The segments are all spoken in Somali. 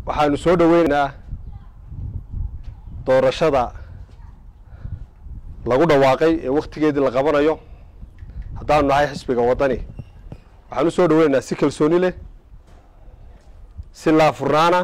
waxaanu soo dhoweynaynaa doorashada lagu dhawaaqay ee wakhtigeedii la qabanayo haddaanu nahay xisbiga waddani waxaan u soo dhoweynaynaa si kalsooni leh si laafurnaana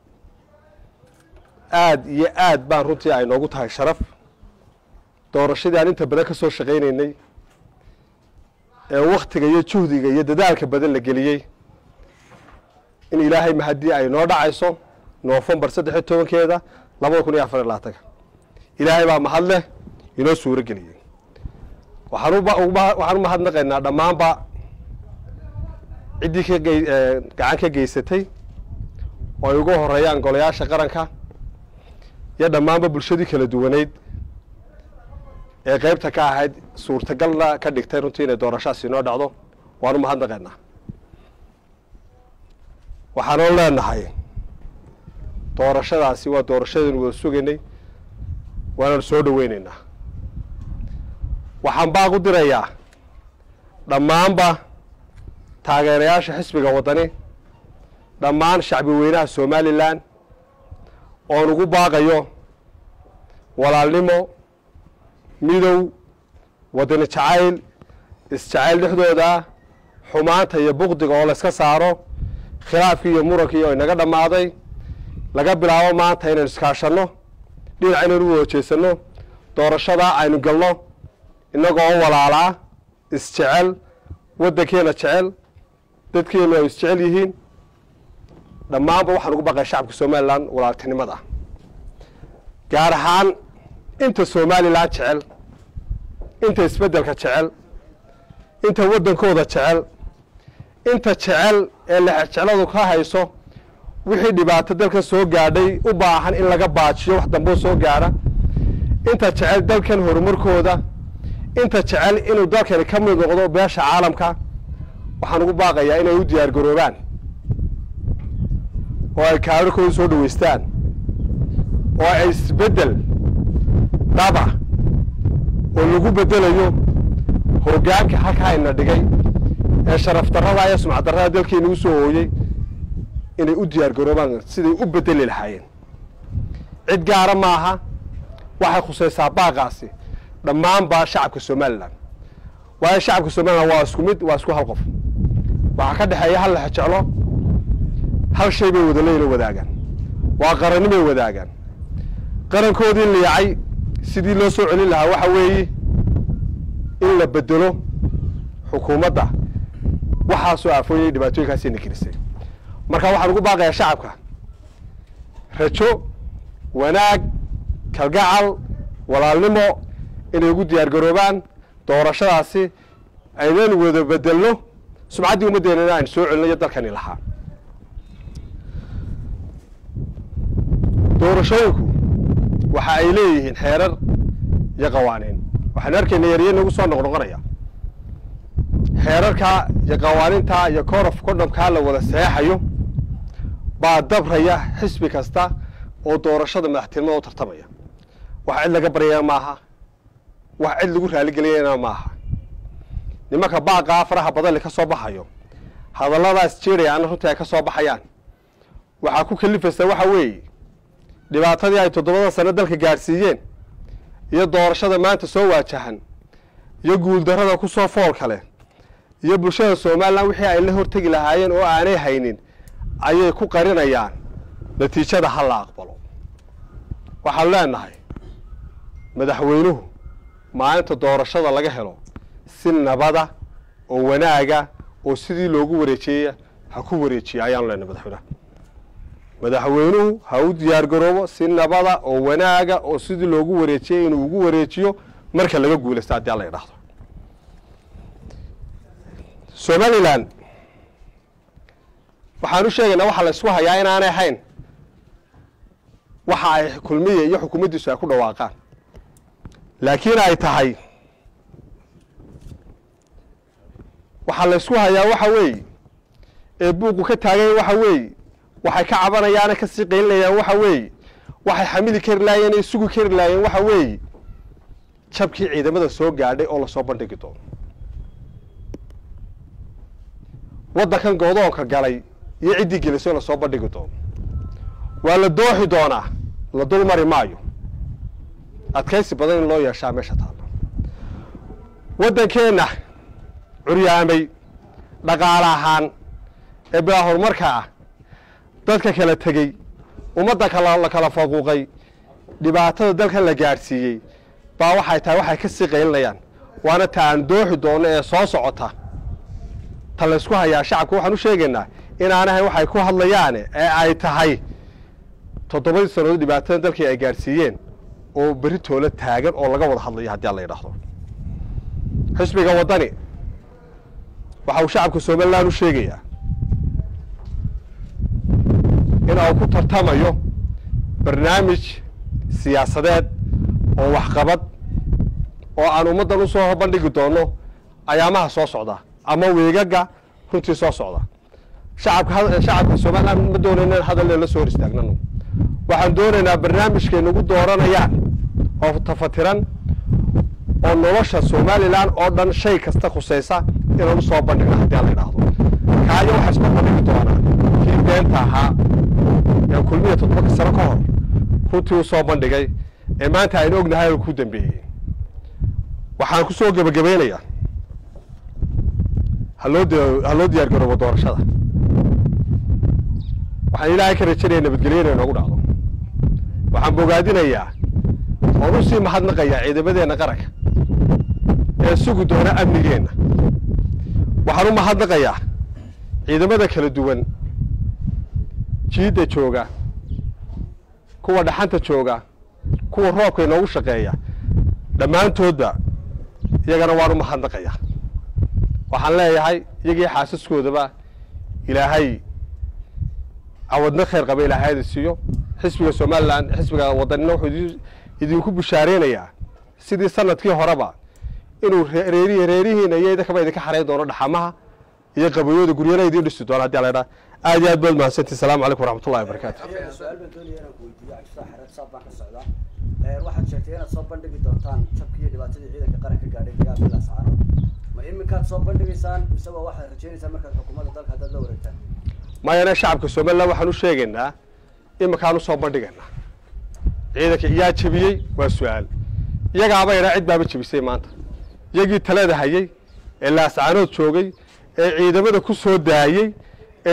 aad iyo aad baan runtii ay noogu tahay sharaf doorashadii aan inta badan ka soo shaqaynaynay ee wakhtiga iyo juhdiga iyo dadaalka badan la geliyey in ilaahay mahadii ay noo dhacayso noofembar saddex iyo tobankeeda labada kun iyo afar iyo labaatanka ilaahay baa mahad leh inoo suuro geliyey waxaan waxaan u mahadnaqaynaa dhammaanba ciddii ka ge gacan ka geysatay oo ay ugu horeeyaan golayaasha qaranka iyo dhammaanba bulshadii kala duwaneyd ee qeybta ka ahayd suurtagalna ka dhigtay runtii inay doorashaasi inoo dhacdo waan u mahadnaqaynaa waxaanoo leenahay doorashadaasi waa doorashadaynu wada sugaynay waananu soo dhoweynaynaa waxaan baaq u dirayaa dhammaanba taageerayaasha xisbiga waddani dhammaan shacbi weynaha somalilan oon ugu baaqayo walaalnimo midow waddani jacayl isjacayl dhexdooda xumaanta iyo buqdiga oo layska saaro khilaafkii iyo murankii oo inaga dhammaaday laga bilaabo maanta inaynu iskaashanno dhinac inaynu u wada jeesanno doorashadaa aynu galno innagoo walaalaa isjecel waddankeena jecel dadkeenu ay isjecel yihiin dhammaanba waxaan ugu baqay shacabka somalilan walaaltinimada gaar ahaan inta somalilan jecel inta isbeddelka jecel inta waddankooda jecel inta jecel ee lexejecladu ka hayso wixii dhibaato dalkan soo gaadhay u baahan in laga baajiyo wax damboo soo gaadha inta jecel dalkan horumarkooda inta jecel inuu dalkani ka mid noqdo beesha caalamka waxaan ugu baaqayaa inay u diyaar garoobaan oo ay kaararkooda soo dhaweystaan oo ay isbeddel dhaba oo lagu beddelayo hoggaanka halkaa ina dhigay ee sharaf darrada iyo sumcad darrada dalkeena u soo hooyey inay u diyaar garoobaan siday u beddeli lahaayeen cid gaara maaha waxay khusaysaa baaqaasi dhammaanba shacabka somalilan waayo shacabka somalilan waa isku mid waa isku hal qof waxaa ka dhexeeya hal lex jeclo hal shay bay wadaleyna wadaagaan waa qarannimay wadaagaan qarankoodii liicay sidii loo soo celin lahaa waxa weeye in la bedelo xukuumadda waxaasoo aafooyay dhibaatooyinkaasina gelisay marka waxaan ugu baaqayaa shacabka rajo wanaag kalgacal walaalnimo inay ugu diyaar garoobaan doorashadaasi aynanu wada bedelno sumcaddii ummaddeena aynu soo celinayo dalkani lahaa doorashooyinku waxa ay leeyihiin xeerar iyo qawaaniin waxaanu arkayna yarya nagu soo noqnoqonaya xeerarkaa iyo qawaaniintaa iyo korof condhomkaa la wada saxeexayo baa dabraya xisbi kasta oo doorashada madaxtinimada u tartamaya wax cid laga baryaya maaha wax cid lagu raaligeliyana maaha nimanka baaqaa faraha badanle ka soo baxayo hadalladaas jeerayaana runtii ay ka soo baxayaan waxaa ku kalifaysa waxa weeye dhibaatadii ay toddobada sano dalka gaadhsiiyeen iyo doorashada maanta soo waajahan iyo guuldarrada ku soo fool kale iyo bulshada somalilan wixii ay la hortegi lahaayeen oo aanay haynin ayay ku qarinayaan natiijada ha la aqbalo waxaan leenahay madaxweynuhu maalinta doorashada laga helo si nabada oo wanaaga oo sidii loogu wareejeeya ha ku wareejiya ayaanu leenahay madaxweynaha madaxweynuhu ha u diyaar garoobo si nabada oo wanaaga oo sidii loogu wareejiyey inuu ugu wareejiyo marka laga guulaysto haddii alla idhaahdo somalilan waxaan u sheegaynaa waxaa la isku hayaa inaanay ahayn waxa ay kulmiya iyo xukuumaddiisu ay ku dhawaaqaan laakiin ay tahay waxaa la isku hayaa waxa weeye ee buuqu ka taaganya waxa weeye waxay ka cabanayaane kasii qaylinayaan waxa weeye waxay xamili kari laayeen ay sugi kari laayeen waxa weeye jabkii ciidamada soo gaadhay oo lasoo bandhigi doono waddankan goodoonka galay iyo ciddii gelisay oo lasoo bandhigi doono waa la dooxi doonaa la dul mari maayo adkaysi badan in loo yeeshaa meesha taalla waddankeenna curyaamay dhaqaale ahaan ee bilaa horumarka ah dadka kala tegey ummadda kala la kala faquuqay dhibaatada dalkan la gaadhsiiyey baa waxay tahay waxay ka sii qaylinayaan waana ta aan dooxi doonno ee soo socota ta laysku hayaa shacabka waxaan u sheegaynaa inaanahay waxay ku hadlayaane ee ay tahay toddobadii sannadood dhibaatada dalkii ay gaadhsiiyeen oo berri toola taagan oo laga wada hadlayo haddii alla yidhaahdo xisbiga waddani waxa uu shacabka somalilan u sheegayaa in uu ku tartamayo barnaamij siyaasadeed oo waxqabad oo aan ummaddan u soo bandhigi doonno ayaamaha soo socda ama weegaga runtii soo socda shacabka shacabka somalilan ma doonayna in hadal la soo hor istaagnano waxaan doonaynaa barnaamijkay nagu dooranayaan oo tafatiran oo nolosha somalilan oo dhan shay kasta khusaysa inaan u soo bandhigno haddii aan la idhaahdo kaayo waxaa isku bandhigi doonaa kii beenta ahaa ee kulmiya toddoba sano ka hor runtii u soo bandhigay ee maanta aynu ognahay oo ku dambeeyey waxaan ku soo gebagabeynayaa haloo ha loo diyaar garoobo doorashada waxaan ilaahay ka rajanaya nabadgelyo inay noogu dhacdo waxaan bogaadinayaa oon u sii mahadnaqayaa ciidamadeenna qaranka ee sugi doona amnigeenna waxaan u mahadnaqayaa ciidamada kala duwan jiidda jooga kuwa dhaxanta jooga kuwa roobka inoogu shaqeeya dhammaantoodba iyagana waan u mahadnaqayaa waxaan leeyahay iyagii xaasaskoodaba ilaahay cawadna khayr qaba ilaahayada siiyo xisbiga somalilan xisbiga wadanina wuxuu idinku bushaareynayaa sidii sanadkii horeba inuu reerihi reerihiina iyo idinkaba idinka xarayn doono dhaxamaha iyo qabayooda guryana idiin dhisi doono hadii la dhaa aad iyo aad baad mahadsantii salamu calaykum waraxmatullahi wabarakaatu su-aal baan doonaya inaan ku weydiiyo cabdifaax xareed saab baan ka socdaa waxaad sheegtay inaad soo bandhigi doontaan jabkii iyo dhibaatadii ciidanka qaranka gaadhay dagaal bilaa sacaano ma iminkaad soo bandhigaysaan mise waa waxaad rajaynaysaan markaad xukuumadda dalka haddaad la wareegtaan mayana shacabka somalilan waxaan u sheegaynaa iminkaan usoo bandhigaynaa ciidanka iyaa jebiyey waa su-aal iyagaaba idhaa cid baaba jebisay maanta iyagii talada hayey ee laascaanood joogay ee ciidamada ku soo daayey ee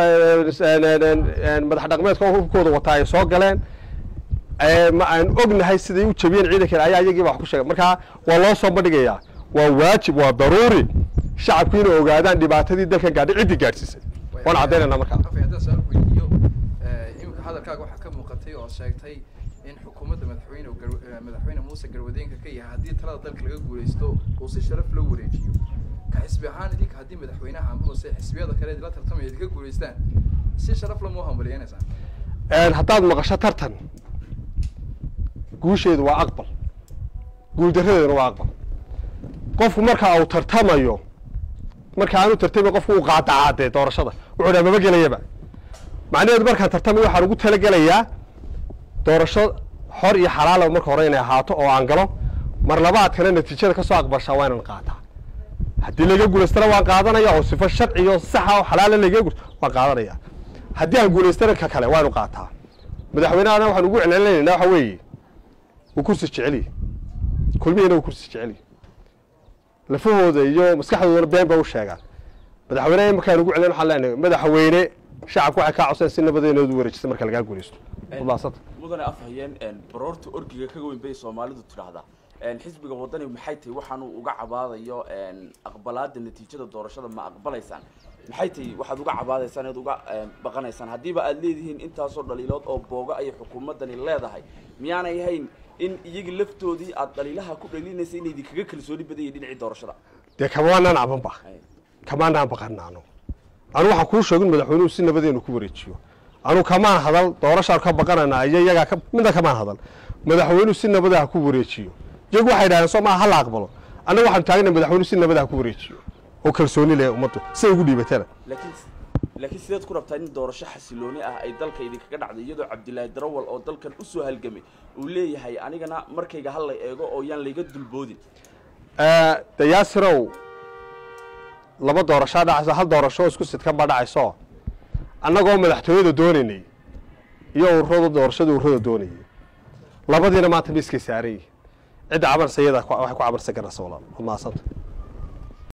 madax dhaqmeedka hubkooda wataa ay soo galeen ma aan ognahay siday u jebiyeen ciidankan ayaa iyagii ba wax ku sheegay markaa waa loo soo bandhigayaa waa waajib waa daruuri shacabku inay ogaadaan dhibaatadii dalkan gaadhay ciddii gaadhsiisay waan caddaynayna markaa afay haddaan su-aal ku weydiiyo iminka hadalkaaga waxaa ka muuqatay oo sheegtay in xukuumadda madaxweyne gar- madaxweyne muuse garwadeenka ka yahay haddii talada dalka laga guulaysto uu si sharaf loo wareejiyo ka xisbi ahaan idinka haddii madaxweynaha amase xisbiyada kale idinla tartamaya idinka guulaystaan si sharaf lama u hambaliyeynaysaan haddaad maqasho tartan guusheedu waa aqbal guuldarradeeduna waa aqbal qofku marka uu tartamayo marka aanu tartamay qofku uu qaadacaadee doorashada wuxuu dhaa maba gelayaba macnaheedu markaan tartamay waxaan ugu talagelayaa doorasho xor iyo xalaala marka hore inay ahaato oo aan galo mar labaadkana natiijada kasoo aqbashaa waa inaan qaataa haddii laga guulaystana waan qaadanaya oo sifo sharci iyo saxa oo xalaala laga guul waan qaadanaya haddii aan guulaystana ka kale waa inu qaataa madaxweynehana waxaan ugu celcelinaynaa waxa weeye uu kursi jeceliye kulmihiina uu kursi jeceliye lafahooda iyo maskaxdoodana been ba u sheegaan madaxweyneha markaan ugu celin waxaan leenahay madaxweyne shacabku waxay kaa codsayan si nabadeenoodu wareejisa marka lagaa guulaysto wadaasanta mudane afhayeen baroorta orgiga kaga weyn bay soomaalidu tidhaahdaa xisbiga wadani maxay tahay waxaanu uga cabaadayo aqbalaada natiijada doorashada ma aqbalaysaan maxay tahay waxaad uga cabaadaysaan inaad uga baqanaysaan haddiiba aad leedihiin intaasoo dhaliilood oo booga ayay xukuumaddani leedahay miyaanay ahayn in iyagii laftoodii aad dhaliilaha ku dhaliilinaysa inay idinkaga kalsooni badayay dhinacii doorashada dee kamaanaan cabanba kamaanaan baqanaano anu waxaan kuu sheegin madaxweynuhu si nabadeenu ku wareejiyo anu kamaan hadal doorashaan ka baqanana iyo iyagaa ka midna kamaan hadal madaxweynuhu si nabada ha ku wareejiyo iyagu waxay dhahdeen soo maa hala aqbalo annaga waxaanu taagana madaxweynuhu si nabada ha ku wareejiyo oo kalsooni leh ummaddu siay ugu dhiibatana laakiin laakiin sideed ku rabtaa in doorasho xasilooni ah ay dalka idinkaga dhacday iyadoo cabdilaahi darawal oo dalkan usoo halgamay uu leeyahay anigana markayga hal la eego oo yaan layga dulboodin de yaasirow laba doorashaa dhacayso hal doorasho isku sidkan baa dhacayso annagoo madaxtooyada doonaynay iyo ururada doorashada ururada doonayay labadiina maanta miiskay saaran yihiin cidda cabanaysa iyadaa ku- waxay ku cabanaysa garasa walaal waa mahadsanta